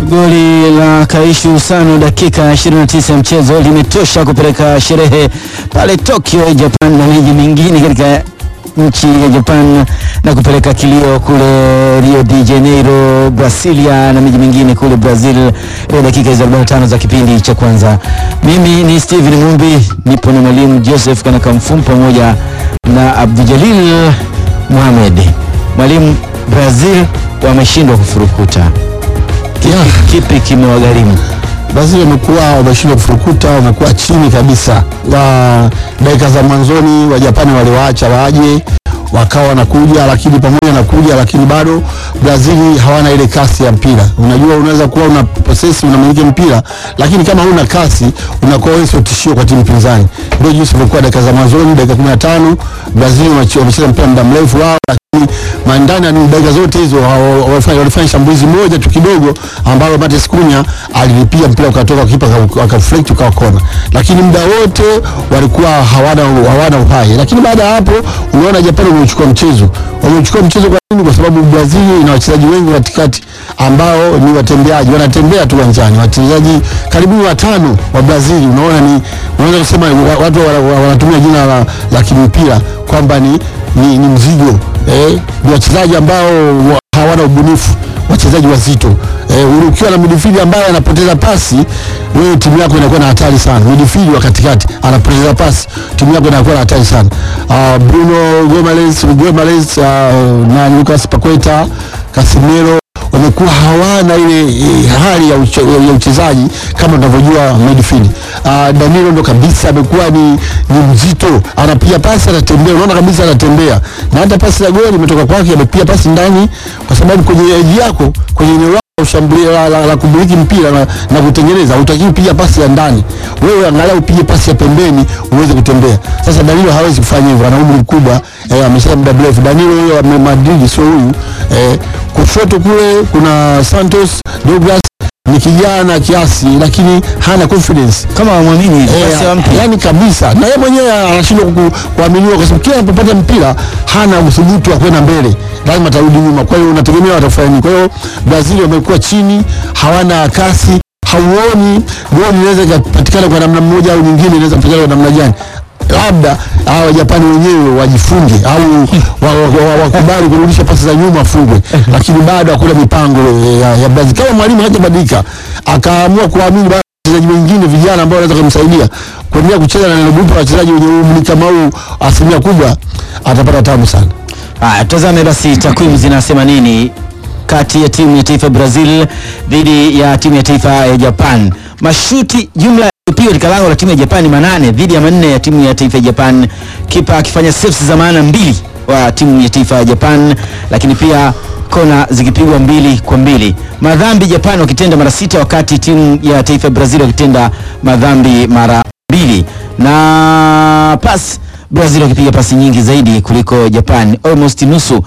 Goli la Kaishu Sano dakika ya 29 ya mchezo limetosha kupeleka sherehe pale Tokyo, Japan na miji mingine katika nchi ya Japan na kupeleka kilio kule Rio de Janeiro, Brasilia na miji mingine kule Brazil ya dakika hizo 45 za kipindi cha kwanza. Mimi ni Steven Mumbi, nipo na mwalimu Joseph Kanakamfum pamoja na Abdujalil Mohamed. Mwalimu, Brazil wameshindwa kufurukuta. Kipi, Yeah. kipi kimewagharimu? Brazil wamekuwa wameshindwa kufurukuta, wamekuwa chini kabisa. Na dakika za mwanzoni wa Japani waliwaacha waje wakawa wanakuja, lakini pamoja na kuja, lakini bado Brazil hawana ile kasi ya mpira. Unajua, unaweza kuwa una possess unamiliki mpira, lakini kama huna kasi unakuwa wewe sio tishio kwa timu pinzani. Ndio jinsi ilikuwa dakika za mwanzoni, dakika 15 Brazil wameche- wamecheza mpira muda mrefu wao lakini mandani ya dakika zote hizo hawa- walifanya walifanya shambulizi moja tu kidogo ambalo Matheus Cunha alilipia mpira ukatoka kipa akaflect ukawa kona, lakini muda wote walikuwa hawana hawana uhai. Lakini baada ya hapo unaona Japani wamechukua mchezo, wamechukua mchezo kwa nini? Kwa sababu Brazil ina wachezaji wengi katikati ambao ni watembeaji, wanatembea tu uwanjani, wachezaji karibu watano wa Brazil. Unaona ni unaweza kusema wa- watu wana- wana- wanatumia jina la, la kimpira kwamba ni, ni, ni mzigo eh, ni wachezaji ambao wa- hawana ubunifu, wachezaji wazito eh, ukiwa na midfield ambaye anapoteza pasi, wewe timu yako inakuwa na hatari sana. Midfield wa katikati anapoteza pasi, timu yako inakuwa na hatari sana. Uh, Bruno Gomes, Gomes uh, na Lucas Paqueta, Casemiro wamekuwa hawana ile eh, hali ya, uche, ya uchezaji kama tunavyojua midfield. Uh, Danilo ndo kabisa amekuwa ni, ni mzito, anapiga pasi anatembea, unaona kabisa anatembea, na hata pasi la goli imetoka kwake, amepiga pasi ndani, kwa sababu kwenye eji yako kwenye eneo lako ushambulia la, la, la kumiliki mpira na, na kutengeneza, hutakiwi kupiga pasi ya ndani, wewe angalau upige pasi ya pembeni uweze kutembea. Sasa Danilo hawezi kufanya hivyo, ana umri mkubwa eh, amesha muda mrefu. Danilo huyo wa Madrid sio huyu eh, kushoto kule kuna Santos Douglas ni kijana kiasi, lakini hana confidence Kama wamwamini basi Eh, wampe. yani kabisa, na yeye mwenyewe anashindwa ku- kuaminiwa kwa sababu kila anapopata mpira hana uthubutu wa kwenda mbele, lazima atarudi nyuma. Kwa hiyo unategemea watafanya nini? Kwa hiyo Brazil wamekuwa chini, hawana kasi, hauoni goli inaweza ikapatikana kwa namna mmoja au nyingine, inaweza kupatikana kwa namna gani? labda hawa Wajapani wenyewe wajifunge au wakubali wa, wa, wakubali kurudisha pasi za nyuma wafungwe, lakini bado hakuna mipango eh, ya, ya Brazil. Kama mwalimu hajabadilika akaamua kuamini bado wachezaji wengine vijana ambao wanaweza kumsaidia kuendelea kucheza na neno grupu la wachezaji wenye umri kama huu, asilimia kubwa atapata tabu sana. Haya, tazame basi takwimu zinasema nini kati ya timu ya taifa ya Brazil dhidi ya timu ya taifa ya Japan. Mashuti jumla yaliyopigwa katika lango la timu ya Japan ni manane dhidi ya manne ya timu ya taifa ya Japan, kipa akifanya saves za maana mbili wa timu ya taifa ya Japan, lakini pia kona zikipigwa mbili kwa mbili. Madhambi Japan wakitenda mara sita, wakati timu ya taifa ya Brazil wakitenda madhambi mara mbili na pas Brazil wakipiga pasi nyingi zaidi kuliko Japan, almost nusu,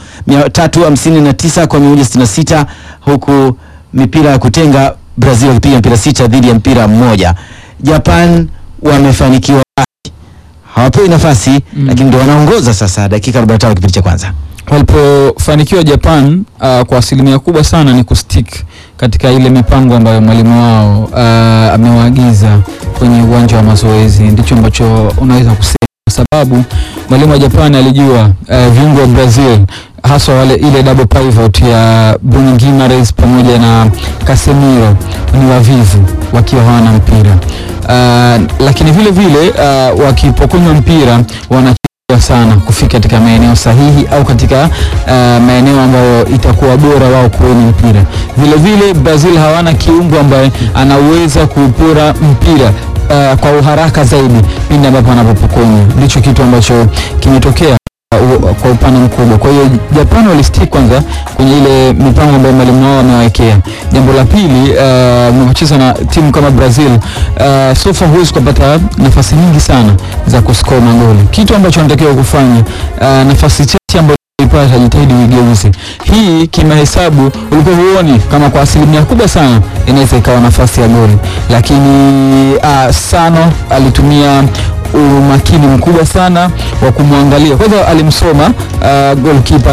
359 kwa 166, huku mipira ya kutenga Brazil wakipiga mpira sita dhidi ya mpira mmoja. Japan wamefanikiwa, hawapewi nafasi lakini ndio wanaongoza sasa, dakika 45 kipindi cha kwanza. walipofanikiwa Japan uh, kwa asilimia kubwa sana ni kustick katika ile mipango ambayo mwalimu wao uh, amewaagiza kwenye uwanja wa mazoezi. Ndicho ambacho unaweza kusema, kwa sababu mwalimu wa Japan alijua uh, viungo wa Brazil haswa wale ile double pivot ya Bruno Guimaraes pamoja na Casemiro ni wavivu wakiwa hawana mpira uh, lakini vile vile uh, wakipokonywa mpira wana sana kufika katika maeneo sahihi au katika uh, maeneo ambayo itakuwa bora wao kuweni mpira. Vile vile Brazil hawana kiungo ambaye anaweza kupora mpira uh, kwa uharaka zaidi pindi ambapo anapopokonywa. Ndicho kitu ambacho kimetokea uh, kwa upana mkubwa. Kwa hiyo Japan walistick kwanza kwenye ile mipango ambayo mwalimu wao amewawekea. Jambo la pili, uh, unapocheza na timu kama Brazil uh, so far huwezi kupata nafasi nyingi sana za kuscore magoli, kitu ambacho anatakiwa kufanya uh, nafasi chache ambazo ipata jitahidi uigeuze. Hii kimahesabu ulikuwa huoni kama kwa asilimia kubwa sana inaweza ikawa nafasi ya goli, lakini uh, Sano alitumia umakini mkubwa sana wa kumwangalia. Kwanza alimsoma uh, goalkeeper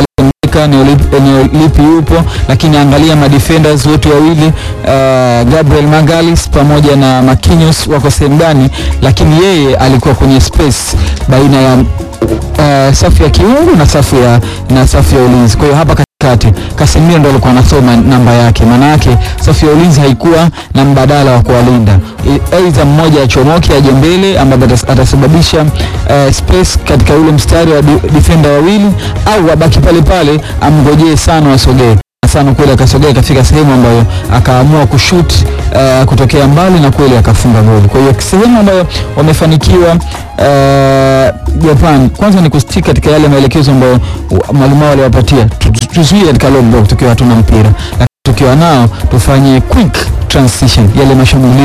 striker eneo lipi, eneo lipi yupo, lakini angalia madefenders wote wawili uh, Gabriel Magalis pamoja na Marquinhos wako sehemu gani, lakini yeye alikuwa kwenye space baina ya uh, safu ya kiungo na safu ya na safu ya ulinzi. Kwa hiyo hapa katikati Casemiro ndo alikuwa anasoma namba yake, maana yake safu ya ulinzi haikuwa na mbadala wa kuwalinda, I- aidha mmoja achomoke aje mbele ambapo atas- atasababisha uh, space katika ule mstari wa di- defender wawili, au abaki pale pale amngojee sana wasogee sana kweli akasogea katika sehemu ambayo akaamua kushoot uh, kutokea mbali na kweli akafunga goli. Kwa hiyo sehemu ambayo wamefanikiwa uh, Japan kwanza ni kustick katika yale maelekezo ambayo wa- mwalimu wao aliwapatia, Tu- tu- tuzuie katika low block tukiwa hatuna mpira, lakini tukiwa nao tufanye quick transition, yale mashambulizi